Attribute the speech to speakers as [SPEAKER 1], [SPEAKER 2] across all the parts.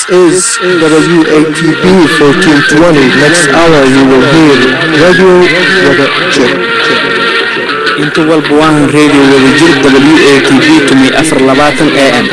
[SPEAKER 1] is WATB 1420. Next hour you will hear Radio Wada Jir.
[SPEAKER 2] inta walba waahan radio wadajir w a t v tumi afar labaatan a m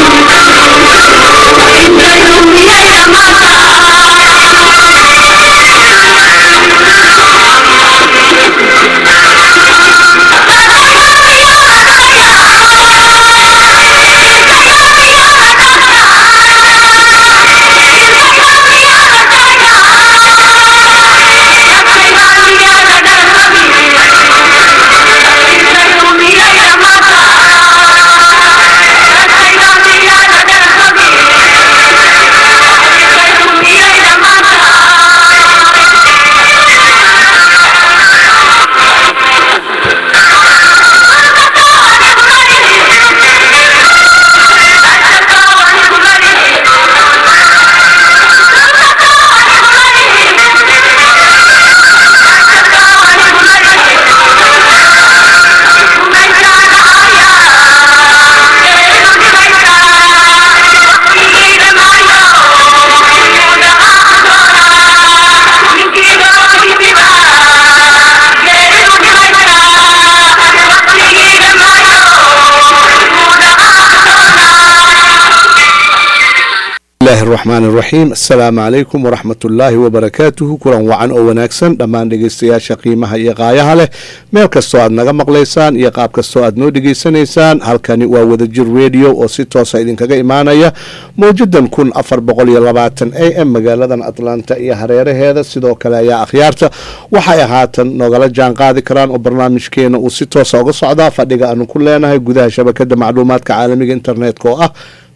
[SPEAKER 1] bismillahi araxmaan iraxiim assalaamu calaykum waraxmat ullaahi wabarakaatuhu kulan wacan oo wanaagsan dhammaan dhegeystayaasha qiimaha iyo qaayaha leh meel kastoo aad naga maqlaysaan iyo qaab kastoo aad noo dhegeysanaysaan halkani waa wadajir radio oo si toosa idinkaga imaanaya mawjadan kun afar boqol iyo labaatan a m magaaladan atlanta iyo hareeraheeda sidoo kale ayaa akhyaarta waxay haatan nogala jaan qaadi karaan oo barnaamijkeena uu si toosa uga socdaa fadhiga aanu ku leenahay gudaha shabakada macluumaadka caalamiga internetka oo ah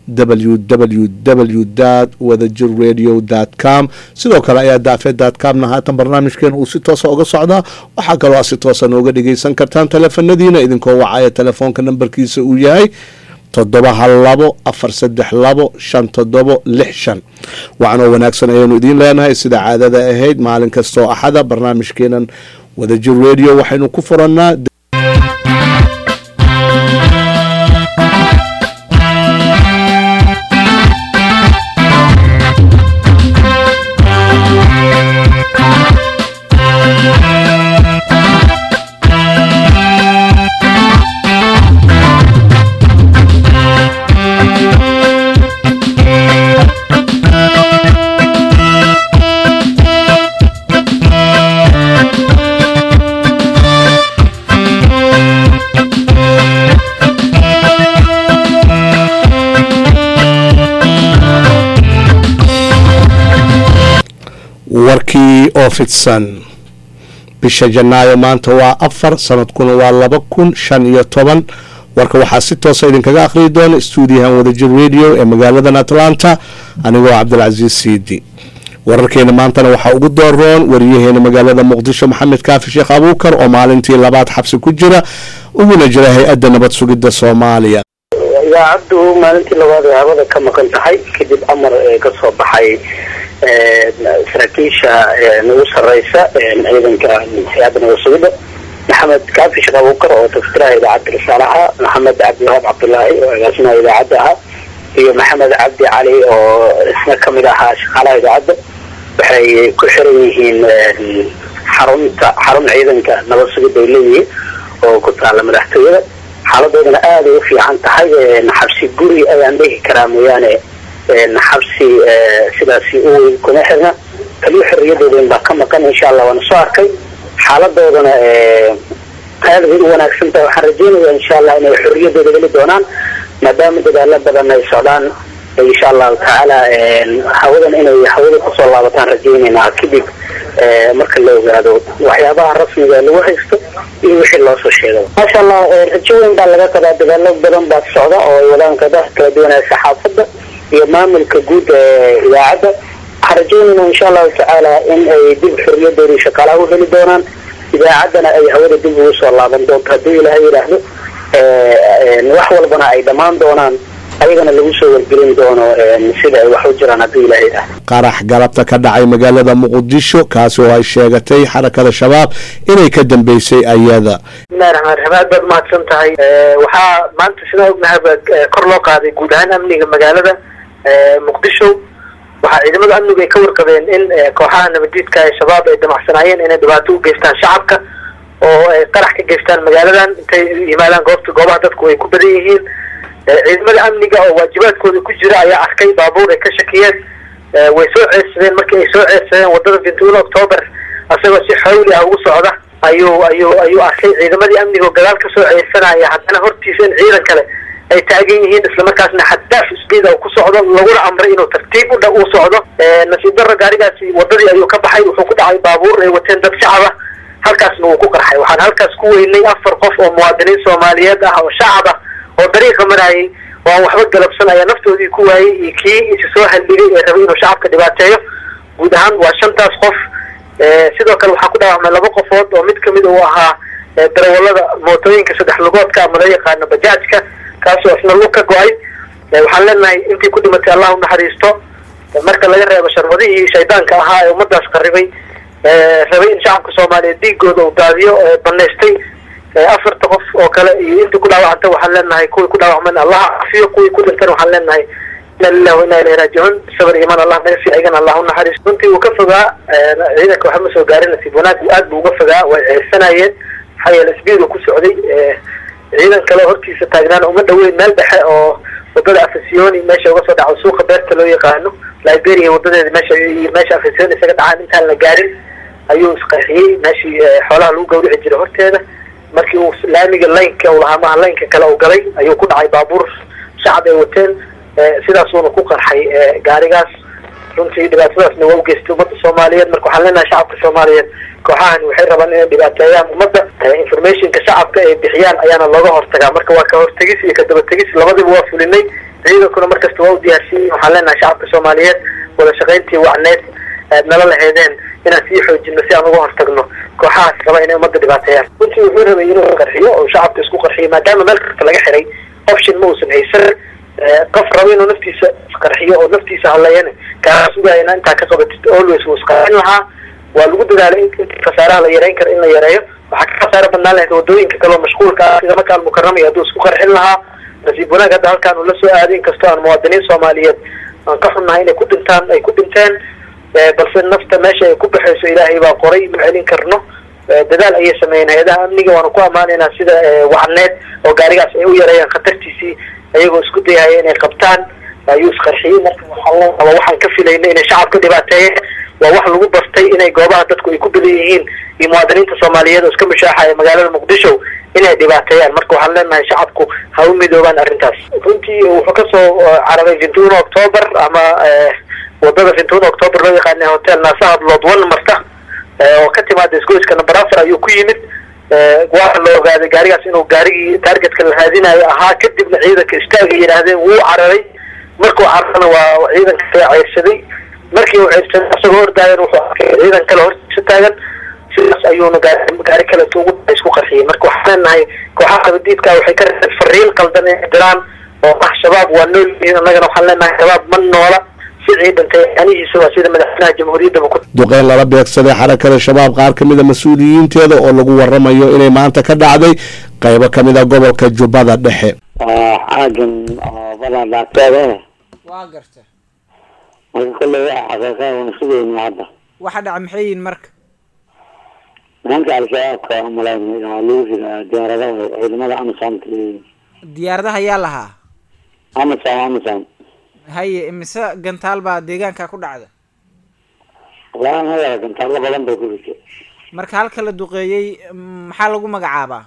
[SPEAKER 1] www wadajir radio com sidoo kale ayaa daafee comna haatan barnaamijkeena uu si toosa uga socdaa waxaa kaloo aad si toosa nooga dhegeysan kartaan teleefanadiina idinkoo wacaya telefoonka nambarkiisa uu yahay toddoba hal labo afar saddex labo shan toddobo lix shan wacanoo wanaagsan ayaanu idiin leenahay sida caadada ahayd maalin kastoo axada barnaamijkeenan wadajir radio waxaynu ku furannaa warkii oo fidsan bisha janaayo maanta waa afar sanadkuna waa laba kun shan iyo toban warka waxaa si toosa idinkaga akhriyi doona stuudiyahan wadajir radio ee magaaladan atlanta anigoo cabdilcasiis siidi wararkeena maantana waxaa ugu dooroon wariyaheena magaalada muqdisho maxamed kaafi sheekh abuukar oo maalintii labaad xabsi ku jira uguna jira hay-adda nabad sugidda soomaaliya
[SPEAKER 3] idaacaddu maalintii labaad ay hawada ka maqan tahay kadib amar ka soo baxay saraakiisha nagu sareysa ciidanka hay-adda nabad sugidda maxamed kaafi sheekh abuukar oo tafsiraha idaacadda risaale ahaa maxamed cabdiwahaab cabdulaahi oo agaasimaha idaacadda ahaa iyo maxamed cabdi cali oo isna kamid ahaa shaqaalaha idaacadda waxay ku xiran yihiin xarunta xarun ciidanka nabad sugidda ay leeyihiin oo ku taala madaxtooyada xaaladoodana aaday u fiican tahay xabsi guri ayaan dhihi karaa mooyaane xabsi sidaasi u weyn kuma xirna kaliyo xorriyadooda baa ka maqan insha allah waana soo arkay xaaladoodana aad bay u wanaagsan tahay waxaan rajeynaya insha allah inay xorriyadooda heli doonaan maadaama dadaalo badan ay socdaan insha allahu tacaala hawadan inay hawada kusoo laabataan rajeynaynaa kadib marka la ogaado waxyaabaha rasmiga lagu haysto iyo wixii loo soo sheegay maasha allah rajo weyn baa laga qabaa dadaalo badan baa socda oo ay wadaan qadaha kala duwanaa saxaafadda iyo maamulka guud ee idaacadda waxaan rajeynayna insha allahu tacaala in ay dib xorriyadoodii shaqaalaha u heli doonaan idaacaddana ay hawada dib ugu soo laaban doonto hadduu ilaahay yidhaahdo wax walbana ay dhammaan doonaan ayagana lagu soo wargelin doono sida ay wax u jiraan hadduu ilaahay yidhaahdo
[SPEAKER 1] qarax galabta ka dhacay magaalada muqdisho kaasi oo ay sheegatay xarakada shabaab inay ka dambeysay ayada
[SPEAKER 3] bismillahi raxmaan raxiim aad baad mahadsan tahay waxaa maanta sidaa ognahay baa kor loo qaaday guud ahaan amniga magaalada muqdisho waxaa ciidamada amnigu ay ka warqabeen in kooxaha nabadiidka ee shabaab ay damacsanaayeen inay dhibaato u geystaan shacabka oo ay qarax ka geystaan magaaladan intay yimaadaan goobta goobaha dadku ay ku badan yihiin ciidamada amniga oo waajibaadkooda ku jira ayaa arkay baabuur ay ka shakiyeen way soo ceedsadeen markii ay soo ceedsadeen wadada vintuuno octoober asagoo si xawli ah ugu socda ayuu ayuu ayuu arkay ciidamadii amniga oo gadaal kasoo ceedsanaya haddana hortiisa in ciidan kale ay taagan yihiin islamarkaasna xadaaf speed ku socdo laguna amray inuu tartiib udha u socdo nasiib darro gaarigaasi wadadii ayuu ka baxay wuxuu ku dhacay baabuur ay wateen dad shacaba halkaasna wuu ku qarxay waxaan halkaas ku weynay afar qof oo muwaadiniin soomaaliyeed ah oo shacab ah oo dariiqa marayay oo aan waxba galabsan ayaa naftoodii ku waayey iyo kii isa soo halligay ee rabay inuu shacabka dhibaateeyo guud ahaan waa shantaas qof sidoo kale waxaa ku dhaawacmay laba qofood oo mid kamid uu ahaa darawalada mootooyinka saddex lugoodka ama loo yaqaano bajaajka kaasoo isna lug ka go-ay waxaan leenahay intii ku dhimatay allah unaxariisto marka laga reebo sharwadihii shaydaanka ahaa ee ummadaas qaribay rabay in shacabka soomaaliyeed dhiigooda uu daadiyo banaystay afarta qof oo kale iyo intii ku dhaawacanta waxaan leenahay kuwii ku dhaawacman allah cafiyo kuwii ku dhintan waxaan leenahay ina lilah wa inaa ilahi raajicuun sabr imaan allah naga sii aygan allah unaxariisto runtii uu ka fogaa ciidanka waxba ma soo gaarin nasiib wanaag aad buu uga fogaa way ceersanayeen maxaa yeele sbiid uu ku socday ciidan kale hortiisa taagnaan uma dhaweyn meel dhexe oo wadada afasioni meesha uga soo dhaco suuqa beerta loo yaqaano liberia wadadeeda meesha meesha afasioni isaga dhacaan intaan la gaarin ayuu isqarxiyey meeshii xoolaha lagu gawrici jiray horteeda markii uu laamiga laynka uu lahaa maha laynka kale uu galay ayuu ku dhacay baabuur shacab ay wateen sidaasuuna ku qarxay gaarigaas runtii dhibaatadaasna waa ugeystay ummadda soomaaliyeed marka waxaan leenahay shacabka soomaaliyeed kooxahani waxay rabaan inay dhibaateeyaan ummadda informationka shacabka ay bixiyaan ayaana looga hortagaa marka waa ka hortegis iyo ka dabategis labadiba waa fulinay ciidankuna markasta waa u diyaarsiiyey waxaan leenahay shacabka soomaaliyeed wada shaqayntii wacneed aad nala laheedeen inaan sii xoojino si aan uga hortagno kooxahaas raba inay ummadda dhibaateeyaan runtii wuxuu rabay inuu qarxiyo oo shacabka isku qarxiyo maadaama meel kasta laga xiray option ma uusan haysan qof raba inuu naftiisa isqarxiyo oo naftiisa hadlayana kaa sugayana intaa ka qabatid always wuu isqarxin lahaa waa lagu dadaalay in khasaaraha la yareyn karo in la yareeyo waxaa ka khasaaro badnaan lahayd wadooyinka kaleo mashquulka ah sida maka almukarama hadduu isku qarxin lahaa nasiib wanaag hadda halkaan uu la soo aaday inkastoo aan muwaadiniin soomaaliyeed aan ka xunnahay inay ku dhintaan ay ku dhinteen balse nafta meesha ay ku baxayso ilaahay baa qoray ma celin karno dadaal ayay sameeyeen hay-adaha amniga waanu ku ammaanaynaa sida wacneed oo gaarigaas ay u yareeyaan khatartiisii ayagoo isku dayaya inay qabtaan ayuu isqarxiyey marka waxaa waxaan ka filayna inay shacabka dhibaateeyeen waa wax lagu bartay inay goobaha dadku ay ku badan yihiin iyo muwaadiniinta soomaaliyeed oo iska mushaaxaya magaalada muqdisho inay dhibaateeyaan marka waxaan leenahay shacabku ha u midoobaan arrintaas runtii wuxuu kasoo cararay vintuno octoober ama wadada vintuno octoober loo yaqaana hotel naasahad lood one marta oo ka timaada isgoyska number afar ayuu ku yimid waa la ogaaday gaarigaas inuu gaarigii targetka la raadinayo ahaa kadibna ciidanka istaaga yidhaahdeen wuu cararay markuu cararana waa ciidanka kala ceyrsaday markii uu ceyrsaday asagoo ordaayan wuxuu arkay ciidan kale hortiisa taagan sidaas ayuuna gaari gaari kale ugu isku qarxiyey marka waxaan leenahay kooxaha abadiidka waxay ka reebeen fariin qaldan inay diraan oo ah shabaab waa nool yihiin annagana waxaan leenahay shabaab ma noola si ciidantay anihiisa waa sida madaxweynaha jamhuuriyaddaba ku
[SPEAKER 1] duqeyn lala beegsaday xarakada shabaab qaar ka mid a mas-uuliyiinteeda oo lagu waramayo inay maanta ka dhacday qaybo ka mid a gobolka jubbada dhexe
[SPEAKER 4] xaagan oo badan dhaafteeda
[SPEAKER 5] waa garta
[SPEAKER 4] marka kolley waxa xaqiiqa una sugayna hadda
[SPEAKER 5] waxa dhaca maxay yihiin marka
[SPEAKER 4] nimanka al-shabaabka umalayn lagu ridaa diyaaradaha ciidamada amisom
[SPEAKER 5] diyaaradaha ayaa lahaa
[SPEAKER 4] amisom amisom
[SPEAKER 5] haye imise gantaal baa deegaanka ku dhacda
[SPEAKER 4] wallahi haya gantaallo badan bay ku ritay
[SPEAKER 5] marka halka la duqeeyey maxaa lagu magacaabaa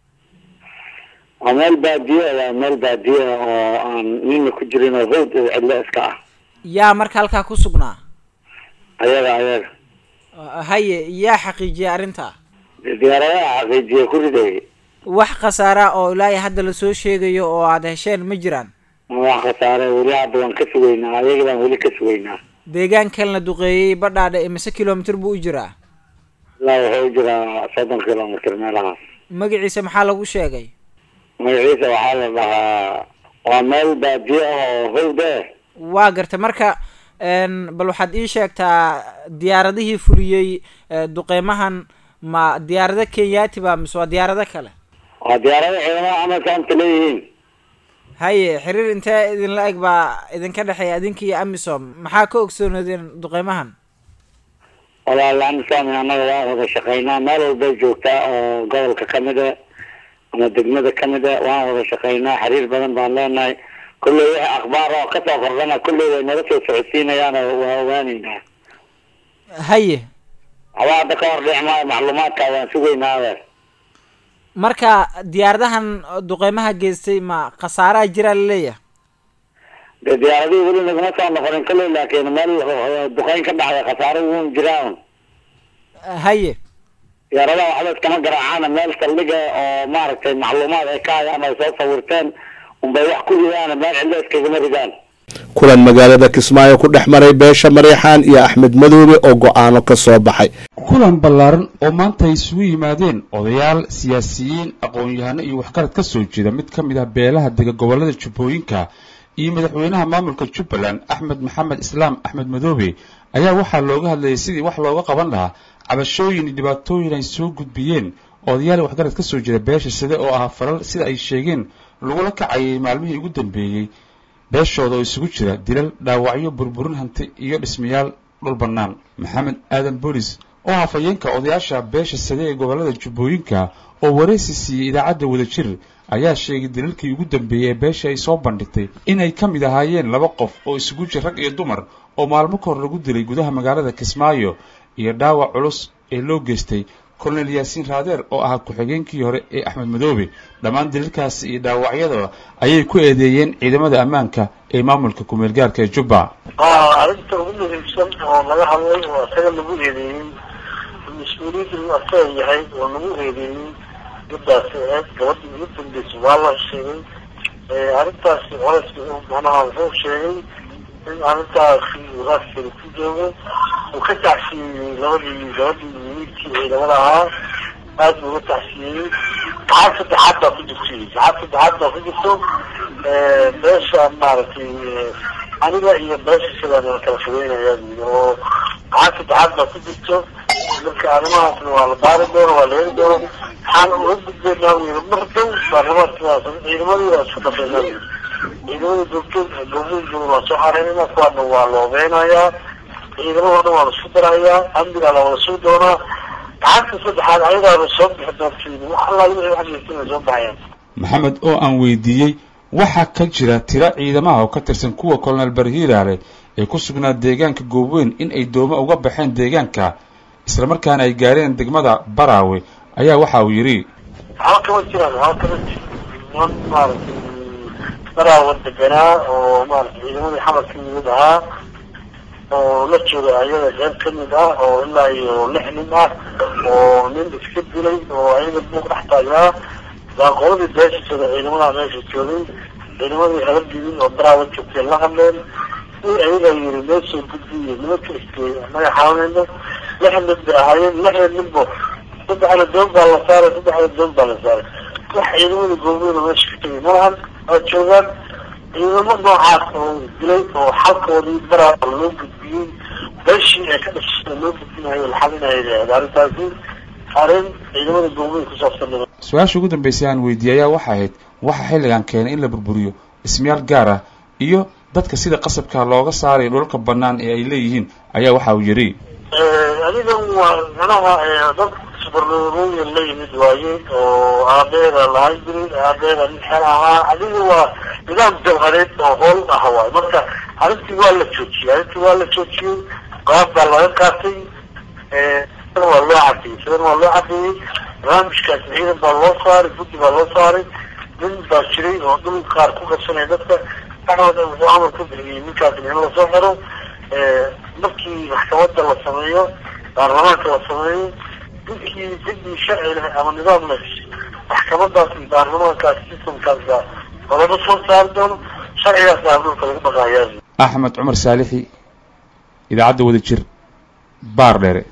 [SPEAKER 4] waa meel baadiye waa meel baadiye oo aan nina ku jirin oo hawd oo cidlo iska ah
[SPEAKER 5] yaa marka halkaa ku sugnaa
[SPEAKER 4] ayaga ayaga
[SPEAKER 5] haye yaa xaqiijiyay arrintaa
[SPEAKER 4] diyaaradaha xaqiijiya ku riday
[SPEAKER 5] wax khasaara oo ilaahay hadda lasoo sheegayo oo aada hesheen ma jiraan
[SPEAKER 4] wax khasaare weli hadda waan ka sugaynaa ayaga baan weli ka sugaynaa
[SPEAKER 5] deegaankan la duqeeyey badhaadhe imise kilomitr buu u jiraa
[SPEAKER 4] ilaa wuxuu u jiraa soddon kilomitr meelahaas
[SPEAKER 5] magaciisa maxaa lagu sheegay
[SPEAKER 4] magaciisa waxaa la dhahaa waa meel baadiye ah oo hawd eh
[SPEAKER 5] waa garta marka bal waxaad ii sheegtaa diyaaradihii fuliyey duqeymahan ma diyaarado kenyaati ba mise waa diyaarado kale
[SPEAKER 4] waa diyaarada ciidamada camalka anta leeyihiin
[SPEAKER 5] haye xiriir intee idinla eg baa idinka dhexeeya idinka iyo amisom maxaa ka ogsoonoodeen duqeymahan
[SPEAKER 4] walaal amisom annaga waan wada shaqaynaa meel walbay joogtaa oo gobolka kamid a ama degmada kamid a waan wada shaqaynaa xiriir badan baan leenahay kulley wixii akhbaar oo kasoo kordhana kulley way nala soo socodsiinayaan oo waa ogaaneynaa
[SPEAKER 5] haye
[SPEAKER 4] waxba hadda ka hor dhici maayo macluumaadka waan sugaynaa adeer
[SPEAKER 5] marka diyaaradahan duqeymaha geystay ma khasaaraha jiraa laleeyahay
[SPEAKER 4] dee diyaaradihii weli naguma soo noqonin kulley laakiin meel duqeyn ka dhacday khasaaro wuun jiraan
[SPEAKER 5] haye
[SPEAKER 4] diyaaradaha waxba iskama garaacaana meel saldhiga oo maaragtay macluumaad ay ka hayaan ay soo sawirteen unbay wax ku ridaan meel cidlo iskagama ridaan
[SPEAKER 1] kulan magaalada kismaayo ku dhex maray beesha mareexaan iyo axmed madoobe oo go-aano ka soo baxay
[SPEAKER 6] kulan ballaaran oo maanta ay isugu yimaadeen odayaal siyaasiyiin aqoon-yahano iyo waxgarad ka soo jeeda mid ka mid ah beelaha dega gobollada jubbooyinka iyo madaxweynaha maamulka jubbaland axmed maxamed islaam axmed madoobe ayaa waxaa looga hadlayay sidii wax looga qaban lahaa cabashooyin iyo dhibaatooyin ay soo gudbiyeen odayaal waxgarad ka soo jeeda beesha side oo ah falal sida ay sheegeen lagula kacayay maalmihii ugu dambeeyey beeshooda oo isugu jira dilal dhaawacyo burburin hanti iyo dhismayaal dhul bannaan maxamed aadan boolis oo hafayeenka odayaasha beesha sade ee gobollada jubbooyinka oo waraysi siiyey idaacadda wadajir ayaa sheegay dilalkii ugu dambeeyey ee beesha ay soo bandhigtay inay ka mid ahaayeen laba qof oo isugu jir rag iyo dumar oo maalmo ka hor lagu dilay gudaha magaalada kismaayo iyo dhaawac culus ee loo geystay colonel yaasiin raadeer oo ahaa ku-xigeenkii hore ee axmed madoobe dhammaan dilalkaasi iyo dhaawacyada ayay ku eedeeyeen ciidamada ammaanka ee maamulka kumeel gaarka ee jubba
[SPEAKER 7] arrinta ugu muhiimsan oo laga hadlay oo isaga lagu eedeeyey mas-uuliyadda uu asaga yahay oo lagu eedeeyey gabdaasi ahayd gabadhii ugu dambeysay waa la sheegay arrintaasi colaska macnaha wuxuu sheegay in arrintaasi raaskeeda ku joogo uu ka tacsiyeeyey labadii gabadhii wiilkii ciidamada ahaa aad buu uga tacsiyeeyey gacan saddexaad baa ku jirtay gacan saddexaad baa ku jirto beesha maaragtay aniga iyo beesha sidaan kala fogeynayaa buyi oo gacan saddexaad baa ku jirto marka arrimahaasna waa la baari doono waa la heli doono waxaan uga gudbeynaa wiil mar dhow baarlamaankidaas ciidamadii waa isku dhafeynaa ciidamadii goobjoog goobooyinkooda waa soo xareynayna kuwaana waa la obeynayaa ciidamada dhan waa la isku darayaa amnigaa la wada suu doonaa gacanta saddexaad ayadaaba soo bixi doontiin wax allaa wixii wax jirtin ay soo baxayaan
[SPEAKER 6] maxamed oo aan weydiiyey waxaa ka jira tiro ciidamaha oo ka tirsan kuwa colonel barhiiraale ee ku sugnaa deegaanka goobweyn in ay dooma uga baxeen deegaanka islamarkaana ay gaareen degmada baraawe ayaa waxa uu yidhi
[SPEAKER 7] waxba kama jiraan waxba kama jir niman maaragtay baraawa deganaa oo maaragtay ciidamadii xamarka yimid ahaa oo la jooga ayaga qeyb kamid ah oo ilaa iyo lix nin ah oo nin iska dilay oo ayaga buuq dhex taagnaa baa qoladii beeshasada ciidamadaha meesha joogay ciidamadii habargidin oo baraawa joogtay la hadleen i ayaga yiri noo soo gudbiye nimanka iskey naga xawanayno lix nin bay ahaayeen lixda ninbo saddexda doon baa la saaray saddexda doon baa la saaray wax ciidamada goobooda meesha ka tegay malahan waa joogaan ciidamo noocaas oo dilay oo xalkoodii baraawa loo gudbiyey beeshii ee ka dhashada loo gudbinayo la xalinayo arrintaasi arrin ciidamada goobooda ku saabsan
[SPEAKER 6] su-aasha ugu dambeysay aan weydiiyey ayaa waxay ahayd waxaa xilligan keenay in la burburiyo dhismayaal gaar ah iyo dadka sida qasabka looga saarayo dhulalka bannaan ee ay leeyihiin ayaa waxa uu yidhi
[SPEAKER 7] adigan waa manaha dad subarlooyin la yimid waaye oo aabeeda lahaan jiray aabeeda nin xel ahaa adiga waa nidaam jawhareed oo hool ah waay marka arrintii waa la joojiyey arrintii waa la joojiyey qaab baa laga qaatay waa loo cadeeyey sidan waa loo cadeeyey barnaamijkaas ciidan baa loo saaray guddi baa loo saaray nin baa jiray oo dhul qaar ku qabsanaya dadka axmed wuxuu amar ku bixiyey ninkaas in lasoo xiro markii maxkamada la sameeyo baarlamaanka la sameeyo ninkii ciddii sharci leh ama nidaam leh maxkamadaas iyo baarlamaankaas sistamkaas baa qodabo soo saari doono sharcigaas baa dhulka lagu dhaqaayaa
[SPEAKER 6] axmed cumar saalixi idaacadda wadajir baar dheere